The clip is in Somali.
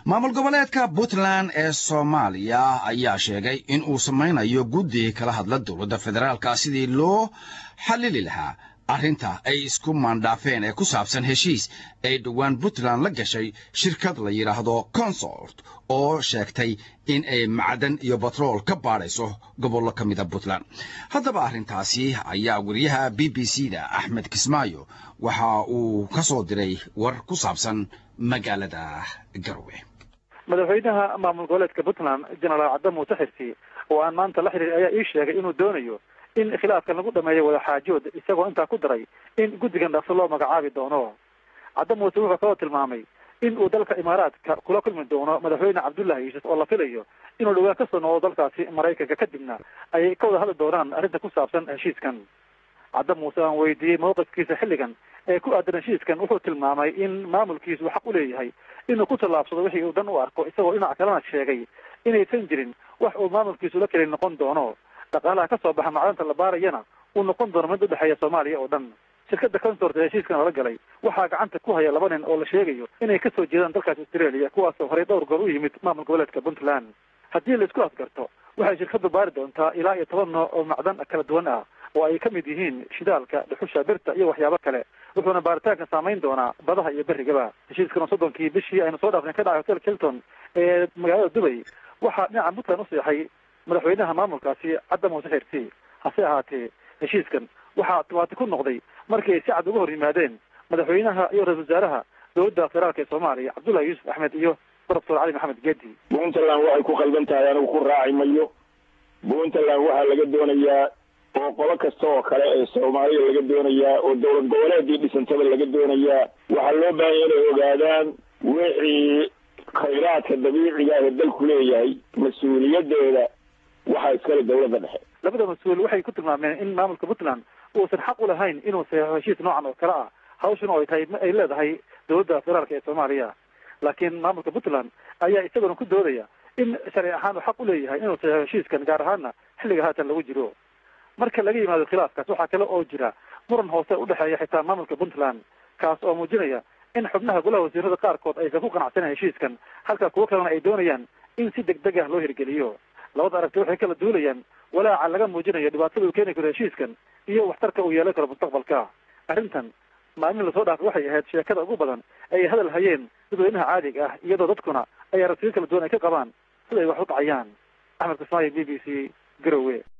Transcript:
maamul goboleedka puntland ee soomaaliya ayaa sheegay in uu samaynayo guddi kala hadla dowladda federaalka sidii loo xallili lahaa arrinta ay isku maandhaafeen ee ku saabsan heshiis ay dhowaan puntland la gashay shirkad la yidhaahdo consort oo sheegtay in ay macdan iyo batrool ka baadhayso gobollo ka mida puntland haddaba arrintaasi ayaa weriyaha b b c da axmed kismaayo waxa uu ka soo diray war ku saabsan magaalada garowe madaxweynaha maamul goboleedka puntland jenaraal cadde muuse xirsi oo aan maanta la xiriir ayaa ii sheegay inuu doonayo in khilaafkan lagu dhameeyo wadaxaajood isagoo intaa ku daray in guddigan dhaqso loo magacaabi doono cadde muuse wuxuu kaloo tilmaamay in uu dalka imaaraadka kula kulmi doono madaxweyne cabdullahi yuusuf oo la filayo inuu dhowaan kasoo noqdo dalkaasi maraykanka kadibna ayay ka wada hadli doonaan arrinta ku saabsan heshiiskan cadde muuse aan weydiiyey mawqifkiisa xilligan ee ku aadan heshiiskan wuxuu tilmaamay in maamulkiisu xaq u leeyahay inuu ku tallaabsado wixii uu dan u arko isagoo dhinac kalena sheegay inaysan jirin wax uu maamulkiisu la keli noqon doono dhaqaalaha ka soo baxa macdanta la baarayana uu noqon doono mid udhexeeya soomaaliya oo dhan shirkadda consort ee heshiiskan lala galay waxaa gacanta ku haya laba nin oo la sheegayo inay kasoo jeedaan dalkaas australia kuwaasoo horey dhowr goor u yimid maamul goboleedka puntland haddii la isku afgarto waxay shirkaddu baari doontaa ilaa iyo toban nooc oo macdan kala duwan ah oo ay ka mid yihiin shidaalka dhuxusha birta iyo waxyaabo kale wuxuuna baaritaanka saamayn doonaa badaha iyo berrigaba heshiiskan oo soddonkii bishii aynu soo dhaafnay ka dhacay hotel kilton ee magaalada dubay waxaa dhinaca puntland u seexay madaxweynaha maamulkaasi cadda muuse xirsi hase ahaatee heshiiskan waxaa dhibaati ku noqday markii ay si cad uga hor yimaadeen madaxweynaha iyo ra-isul wasaaraha dowladda federaalka ee soomaaliya cabdullahi yuusuf axmed iyo doctor cali maxamed geedi puntland waxay ku qaldan tahay anigu ku raaci mayo puntland waxaa laga doonayaa oo qolo kasta oo kale ee soomaaliya laga doonayaa oo dowlad goboleedii dhisantaba laga doonayaa waxaa loo baahanya inay ogaadaan wixii khayraadka dabiiciga ah ee dalku leeyahay mas-uuliyadeeda waxaa iskale dowladda dhexe labada mas-uul waxay ku tilmaameen in maamulka puntland uusan xaq u lahayn inuu saxeixo heshiis noocan oo kale ah hawshuna oo ay tahay ay leedahay dowladda federaalka ee soomaaliya laakiin maamulka puntland ayaa isaguna ku doodaya in sharci ahaan uu xaq u leeyahay inuu saxeixo heshiiskan gaar ahaana xilliga haatan lagu jiro marka laga yimaado khilaafkaas waxaa kale oo jira muran hoose udhexeeya xitaa maamulka puntland kaas oo muujinaya in xubnaha golaha wasiirada qaarkood aysan ku qanacsanan heshiiskan halka kuwo kalena ay doonayaan in si deg deg ah loo hirgeliyo labada aragti waxay kala duulayaan walaaca laga muujinayo dhibaatada uu keeni karo heshiiskan iyo waxtarka uu yeelan karo mustaqbalka arrintan maalmihi lasoo dhaafay waxay ahayd sheekada ugu badan ay hadal hayeen dadweynaha caadiga ah iyadoo dadkuna ay aragtiyo kala duwan ay ka qabaan sida ay wax u dhacayaan axmed kismaayo b b c garowe